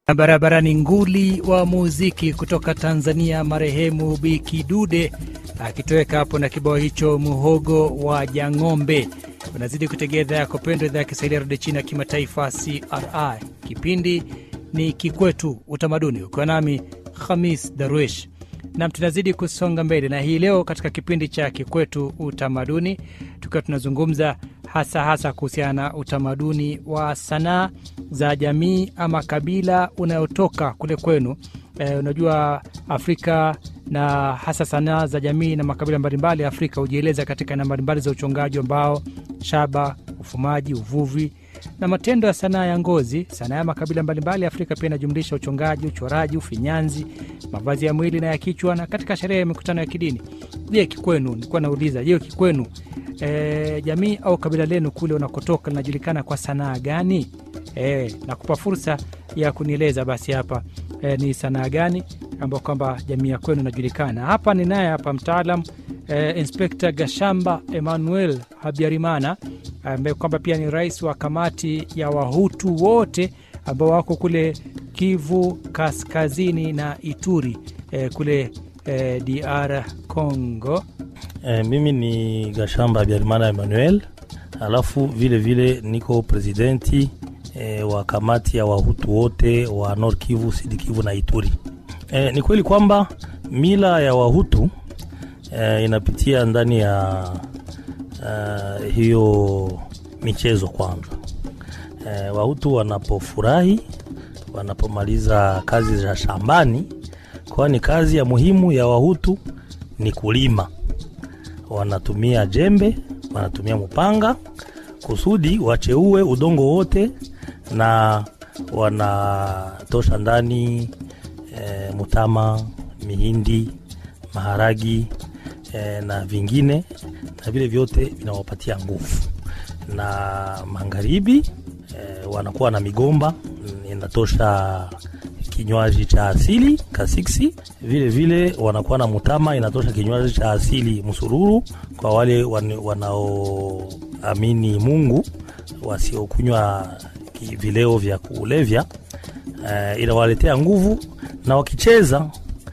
Barabarani nguli wa muziki kutoka Tanzania, marehemu Biki Dude akitoweka hapo na kibao hicho muhogo wa Jang'ombe. Unazidi kutegea idhaa yako pendwa, idhaa ya Kiswahili ya redio China ya kimataifa CRI. Kipindi ni Kikwetu Utamaduni, ukiwa nami Khamis Darwish nam tunazidi kusonga mbele na hii leo katika kipindi cha Kikwetu Utamaduni, tukiwa tunazungumza hasa hasa kuhusiana na utamaduni wa sanaa za jamii ama kabila unayotoka kule kwenu. E, unajua Afrika na hasa sanaa za jamii na makabila mbalimbali ya Afrika hujieleza katika aina mbalimbali za uchongaji wa mbao, shaba, ufumaji, uvuvi na matendo ya sanaa ya ngozi. Sanaa ya makabila mbalimbali ya Afrika pia inajumlisha uchongaji, uchoraji, ufinyanzi, mavazi ya mwili na ya kichwa, na katika sherehe ya mikutano ya kidini. Je, kikwenu, nilikuwa nauliza, je, kikwenu e, jamii au kabila lenu kule unakotoka linajulikana kwa sanaa gani? E, nakupa fursa ya kunieleza basi hapa e, ni sanaa gani ambao kwamba jamii ya kwenu inajulikana. Hapa ni naye hapa mtaalam e, Inspekta Gashamba Emmanuel Habyarimana ambaye kwamba pia ni rais wa kamati ya Wahutu wote ambao wako kule Kivu Kaskazini na Ituri e, kule e, DR Congo. E, mimi ni Gashamba Habyarimana Emmanuel, alafu vile vile niko presidenti e, wa kamati ya Wahutu wote wa Nord Kivu, Sud Kivu na Ituri. E, ni kweli kwamba mila ya Wahutu e, inapitia ndani ya uh, hiyo michezo kwanza. E, Wahutu wanapofurahi, wanapomaliza kazi za shambani, kwani kazi ya muhimu ya Wahutu ni kulima. Wanatumia jembe, wanatumia mpanga kusudi wacheue udongo wote, na wanatosha ndani e, mutama, mihindi, maharagi e, na vingine na vile vyote vinawapatia nguvu. Na magharibi e, wanakuwa na migomba inatosha kinywaji cha asili kasiksi. Vile vile wanakuwa na mutama inatosha kinywaji cha asili msururu, kwa wale wanaoamini Mungu, wasiokunywa vileo vya kulevya e, inawaletea nguvu, na wakicheza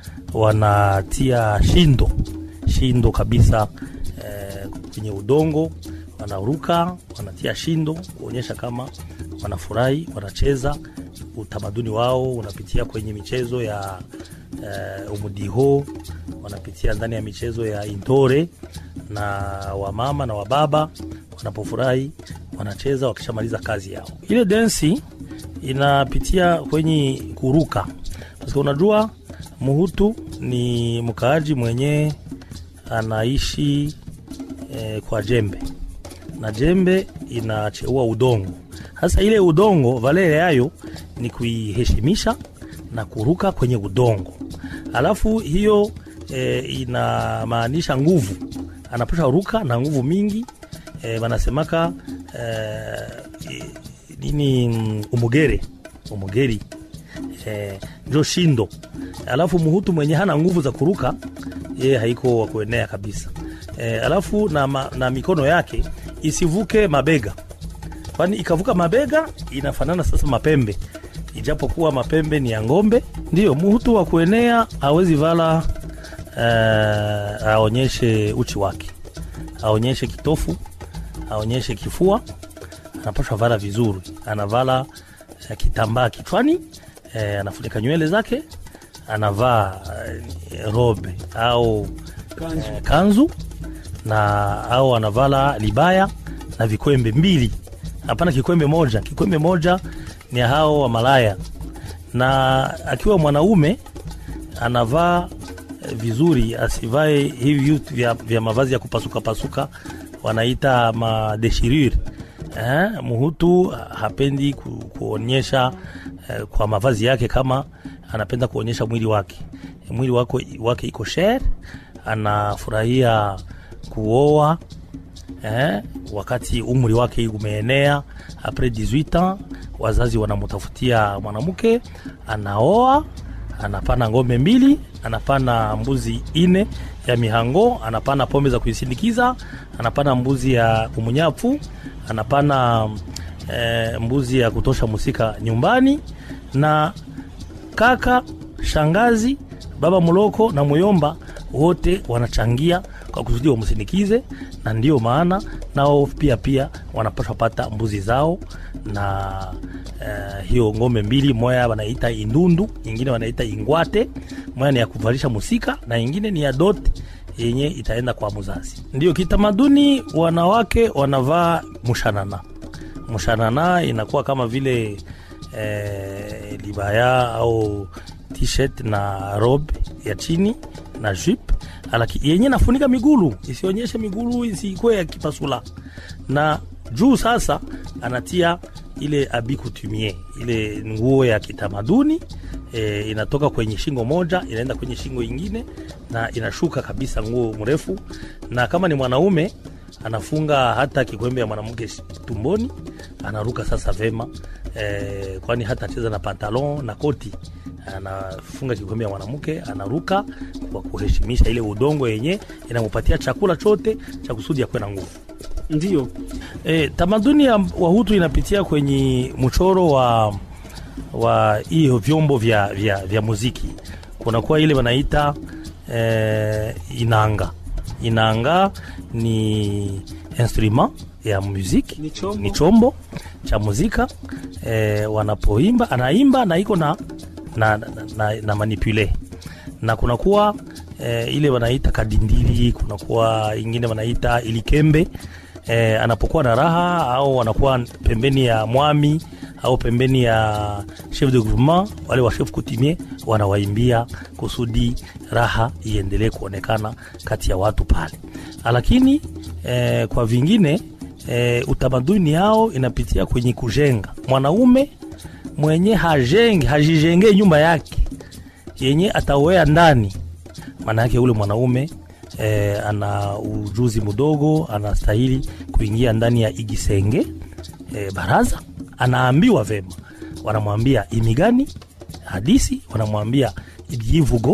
wanatia shindo shindo kabisa kwenye udongo wanaruka, wanatia shindo kuonyesha kama wanafurahi, wanacheza. Utamaduni wao unapitia kwenye michezo ya uh, umudiho, wanapitia ndani ya michezo ya intore, na wamama na wababa wanapofurahi wanacheza wakishamaliza kazi yao. Ile densi inapitia kwenye kuruka, kwa unajua Muhutu ni mkaaji mwenye anaishi E, kwa jembe na jembe inacheua udongo. Sasa ile udongo valele yayo ni kuiheshimisha na kuruka kwenye udongo, alafu hiyo e, inamaanisha nguvu, anapasha ruka na nguvu mingi e, wanasemaka e, nini umugere umugeri e, njo shindo. Alafu muhutu mwenye hana nguvu za kuruka yeye haiko wa kuenea kabisa. E, alafu na, ma, na mikono yake isivuke mabega, kwani ikavuka mabega inafanana sasa mapembe, ijapokuwa mapembe ni ya ng'ombe. Ndiyo muhutu wa kuenea hawezi vala e, aonyeshe uchi wake, aonyeshe kitofu, aonyeshe kifua, anapashwa vala vizuri, anavala e, kitambaa kichwani e, anafunika nywele zake, anavaa e, robe au kanzu, e, kanzu na au anavala libaya na vikwembe mbili, hapana kikwembe moja. Kikwembe moja ni hao wa malaya. Na akiwa mwanaume anavaa vizuri, asivae hivi vitu vya, vya mavazi ya kupasuka pasuka, wanaita madeshirure. Eh, muhutu hapendi ku, kuonyesha eh, kwa mavazi yake kama anapenda kuonyesha mwili wake, mwili wake, wake iko shere, anafurahia kuoa eh, wakati umri wake umeenea apres 18 ans, wazazi wanamutafutia mwanamke, anaoa, anapana ng'ombe mbili, anapana mbuzi ine ya mihango, anapana pombe za kuisindikiza, anapana mbuzi ya umunyafu, anapana eh, mbuzi ya kutosha musika nyumbani na kaka, shangazi, baba mloko na muyomba wote wanachangia kwa kusudi wamsindikize, na ndiyo maana nao pia pia wanapaswa pata mbuzi zao na uh, hiyo ng'ombe mbili, moya wanaita indundu, ingine wanaita ingwate. Moya ni ya kuvalisha musika na ingine ni ya dote yenye itaenda kwa mzazi. Ndio kitamaduni, wanawake wanavaa mushanana. Mushanana inakuwa kama vile eh, libaya au t-shirt na robe ya chini na jupe alaki yenye nafunika migulu isionyeshe migulu isikuwe ya kipasula, na juu sasa anatia ile abi coutumier, ile nguo ya kitamaduni e, inatoka kwenye shingo moja inaenda kwenye shingo ingine na inashuka kabisa, nguo mrefu. Na kama ni mwanaume anafunga hata kikwembe ya mwanamke tumboni, anaruka sasa vema e, kwani hata cheza na pantalon na koti anafunga kikombe ya mwanamke anaruka kwa kuheshimisha ile udongo yenye inamupatia chakula chote cha kusudi akuwe na nguvu. Ndio E, tamaduni ya Wahutu inapitia kwenye mchoro wa wa hiyo vyombo vya, vya, vya muziki. Kunakuwa ile wanaita e, inanga. Inanga ni instrument ya muziki, Ni chombo. ni chombo cha muzika e, wanapoimba anaimba na iko na na, na, na, na manipule na kunakuwa e, ile wanaita kadindili, kunakuwa ingine wanaita ilikembe e, anapokuwa na raha au anakuwa pembeni ya mwami au pembeni ya chef de groupement, wale wa chef coutumier wanawaimbia kusudi raha iendelee kuonekana kati ya watu pale, lakini e, kwa vingine e, utamaduni yao inapitia kwenye kujenga mwanaume mwenye hajenge hajijengee nyumba yake yenye atawea ndani, maana yake ule mwanaume e, ana ujuzi mdogo, anastahili kuingia ndani ya igisenge e, baraza. Anaambiwa vema, wanamwambia imigani hadisi, wanamwambia ibyivugo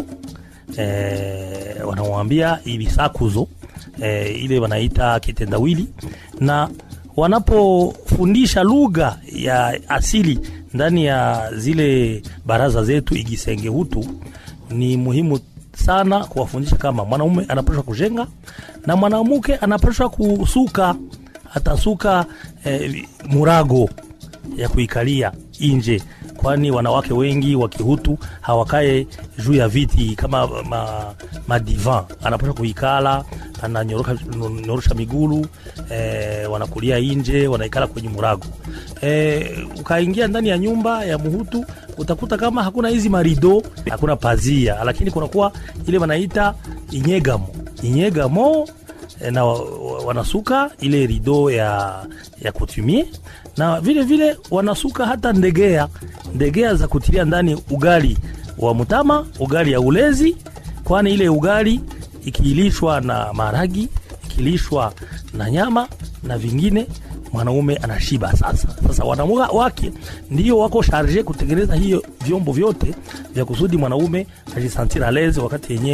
e, wanamwambia ibisakuzo e, ile wanaita kitendawili na wanapofundisha lugha ya asili ndani ya zile baraza zetu igisenge hutu, ni muhimu sana kuwafundisha kama mwanaume anapashwa kujenga na mwanamke anapashwa kusuka, atasuka eh, murago ya kuikalia nje, kwani wanawake wengi wa Kihutu hawakae juu ya viti kama ma, madivan. Anapaswa kuikala, ananyorosha migulu eh, wanakulia nje, wanaikala kwenye murago eh, ukaingia ndani ya nyumba ya Muhutu utakuta kama hakuna hizi marido, hakuna pazia, lakini kunakuwa ile wanaita inyegamo inyegamo eh, na wa- wa- wanasuka ile rido ya, ya kutumie na vile vile wanasuka hata ndegea ndegea za kutilia ndani ugali wa mutama, ugali ya ulezi, kwani ile ugali ikilishwa na maragi, ikilishwa na nyama na vingine, mwanaume anashiba. Sasa sasa wanaume wake ndio wako sharje kutengeneza hiyo vyombo vyote vya kusudi mwanaume ajisantira lezi wakati yenyewe